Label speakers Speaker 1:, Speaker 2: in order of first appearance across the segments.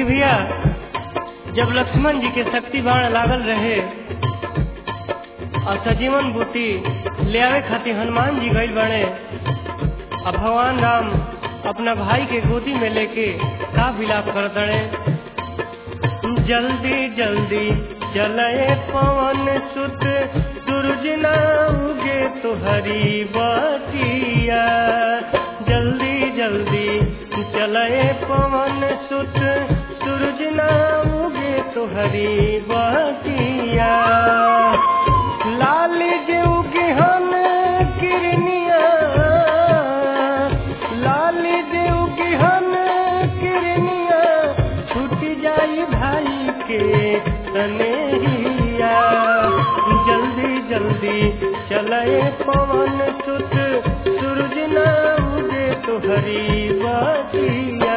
Speaker 1: देखी भैया जब लक्ष्मण जी के शक्ति बाण लागल रहे और सजीवन बूटी ले आवे खातिर हनुमान जी गई बने अब भगवान राम अपना भाई के गोदी में लेके का विलाप कर दड़े जल्दी जल्दी चले पवन सुत सूरज ना उगे तो हरी बटिया जल्दी जल्दी चले पवन सुत सूरज ना उगे तो हरी बटिया लाल जो गेहन किरनिया लाल जो गेहन किरनिया छूट जाई भाई के तनेहिया जल्दी जल्दी चले पवन सुत सूरज ना उगे तो हरी बटिया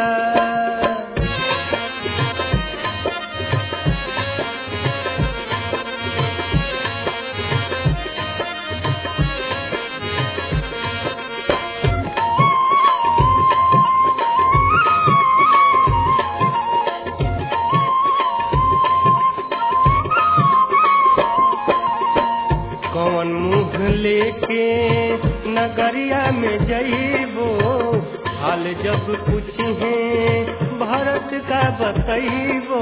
Speaker 1: कौन मुंह लेके नगरिया में जइबो हाल जब पूछे भारत का बतइबो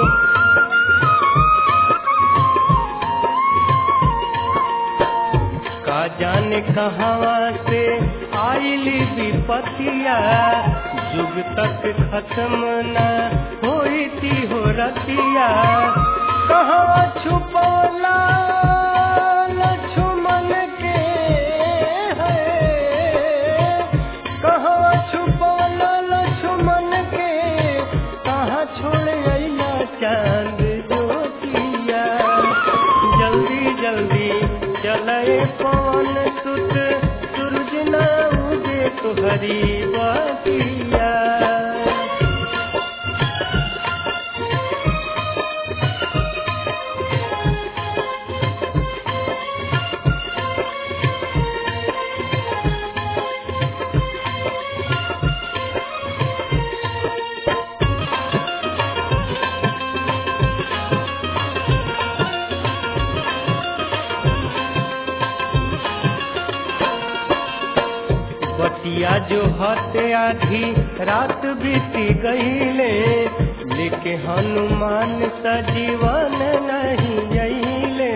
Speaker 1: का जाने कहवा से आइली विपतिया जुग तक खत्म न होई थी हो रतिया कहाँ छुपौला लक्ष्मण के है कहाँ छुपौला लक्ष्मण के कहाँ छोड़ अइला चांद ज्योतिया जल्दी जल्दी चले पवन सुत सूरज ना उगे तो हरी बतिया बतिया जो हते आधी रात बीती गईले लेके हनुमान सजीवन नहीं जईले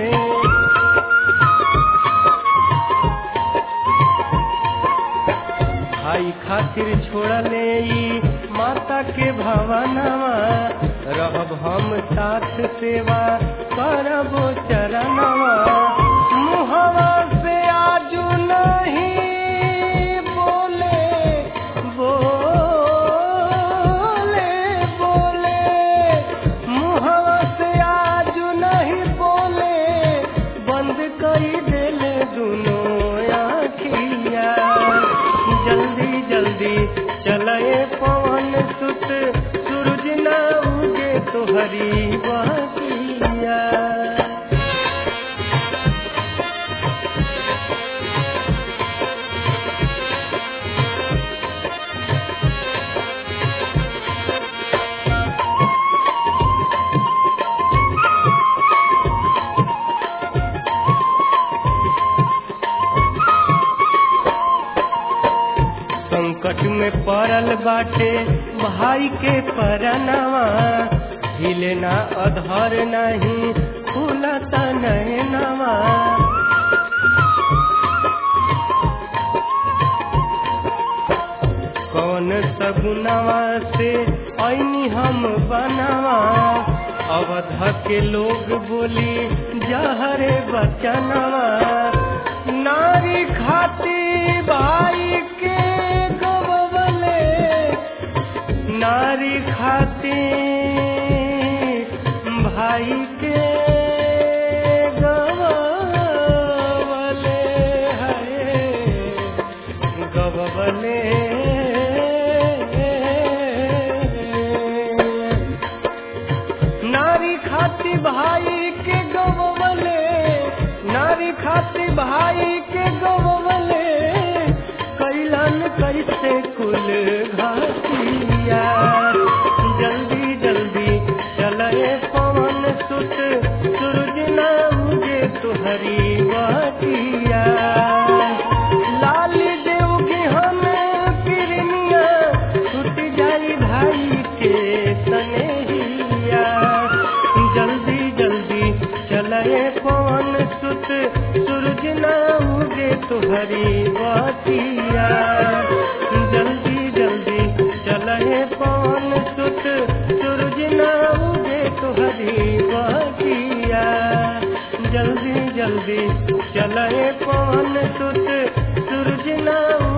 Speaker 1: भाई खातिर छोड़ले ई माता के भवनवा रहब हम साथ सेवा करबो चरणवा मुहवा से आजू नहीं बोले बोले बोले मुहवा से आजू नहीं बोले बंद करी देले दुनो आखिया जल्दी जल्दी चले पवन सुत सूरज ना उगे तो हरी बतिया संकट में पड़ल बाटे भाई के परनवा हिलना अधर नहीं खुलता नैनवा कौन सगुनवा से ऐनी हम बनवा अवध के लोग बोली जहरे बचनवा नारी खाती भाई के गवले नारी खाती भाई के गवले है गवले नारी खाती भाई के गवले नारी खाती भाई के गवले कैलन कैसे कुल घाटिया जल्दी जल्दी सुत सूरज न उगे तुहरी बतिया लाली देव के हमें पिरनिया छूट जाई भाई के सनेहिया जल्दी जल्दी चले पवन सुत सूरज न उगे तुहरी बतिया जल्दी जल्दी चले पवन सुत सूरज न उगे तुहरी बतिया जल्दी जल्दी चले पवन सुत सूरज न